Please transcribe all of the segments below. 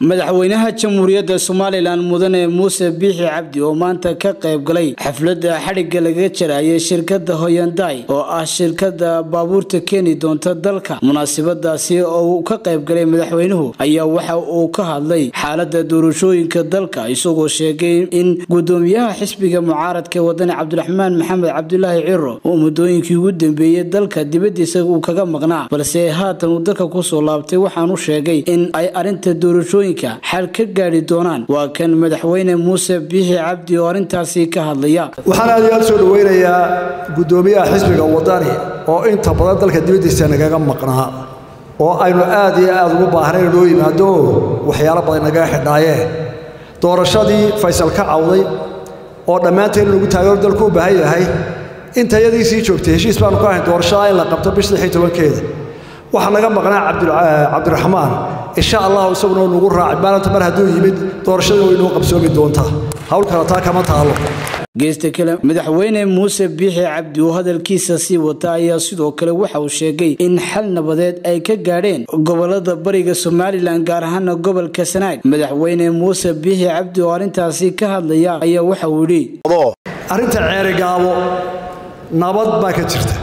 madaxweynaha jamhuuriyadda somalilan mudane muuse biixi cabdi oo maanta ka qayb galay xafladda xadhigga lagaga jarayay shirkadda hoyanday oo ah shirkadda baabuurta keeni doonta dalka munaasabadaasi oo uu ka qayb galay madaxweynuhu ayaa waxa uu ka hadlay xaaladda doorashooyinka dalka isagoo sheegay in gudoomiyaha xisbiga mucaaradka wadani cabdiraxmaan maxamed cabdulaahi ciro uu muddooyinkii ugu dambeeyey dalka dibadiisa uu kaga maqnaa balse haatan uu dalka kusoo laabtay waxaanu sheegay in ay arrinta doorashooyinka xal ka gaadhi doonaan waa kan madaxweyne muuse biixi cabdi oo arrintaasi ka hadlaya waxaan aad iyo aad soo dhoweynayaa guddoomiyaha xisbiga wadani oo inta badan dalka dibaddiisa nagaga maqnaa oo aynu aad iyo aad ugu baahnayn inoo yimaado waxyaalo badan nagaga xidhaayeen doorashadii faysal ka cawday oo dhammaanteen lagu taageero dalku u baahan yahay intayadii sii joogtay heshiis baanu ka ahayn doorashada in la qabto bisha lix iyo tobankeeda waxaa naga maqnaa cabdiraxmaan insha allahu isaguna nagu raacay maalinta mar hadduu yimid doorashadii way inoo qabsoomi doontaa hawl kale taa kama taalo geesta kale madaxweyne muuse biixi cabdi oo hadalkiisa sii wata ayaa sidoo kale waxa uu sheegay in xal nabadeed ay ka gaadheen gobolada bariga somalilan gaar ahaana gobolka sanaag madaxweyne muuse biixi cabdi oo arrintaasi ka hadlaya ayaa waxa uu yidhi arrinta ceerigaabo nabad baa ka jirta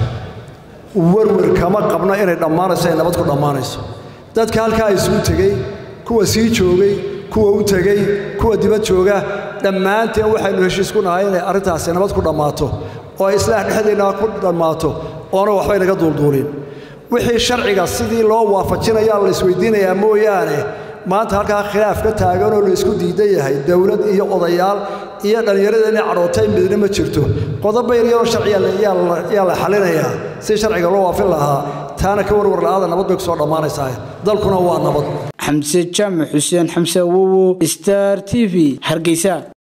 werwer kama qabno inay dhammaanayso ay nabad ku dhammaanayso dadka halkaa isugu tegey kuwa sii joogay kuwa u tegey kuwa dibad jooga dhammaanteen waxaynu heshiis ku nahay inay arrintaasi nabad ku dhammaato oo ay islaax dhexdeenna ku dhammaato oona waxbay naga duulduulin wixii sharciga sidii loo waafajinayaa la isweydiinayaa mooyaane maanta halkaa khilaaf ka taaganoo la isku diidan yahay dowlad iyo odayaal iyo dhallinyarada inay cadhootay midna ma jirto qodobo yaryaroo sharciya yaa la xalinayaa si sharciga loo waafin lahaa taana ka warwar la'aada nabad bay ku soo dhammaanaysaa dalkuna waa nabad xamse jaamac xuseen xamse awowo star t v hargeysa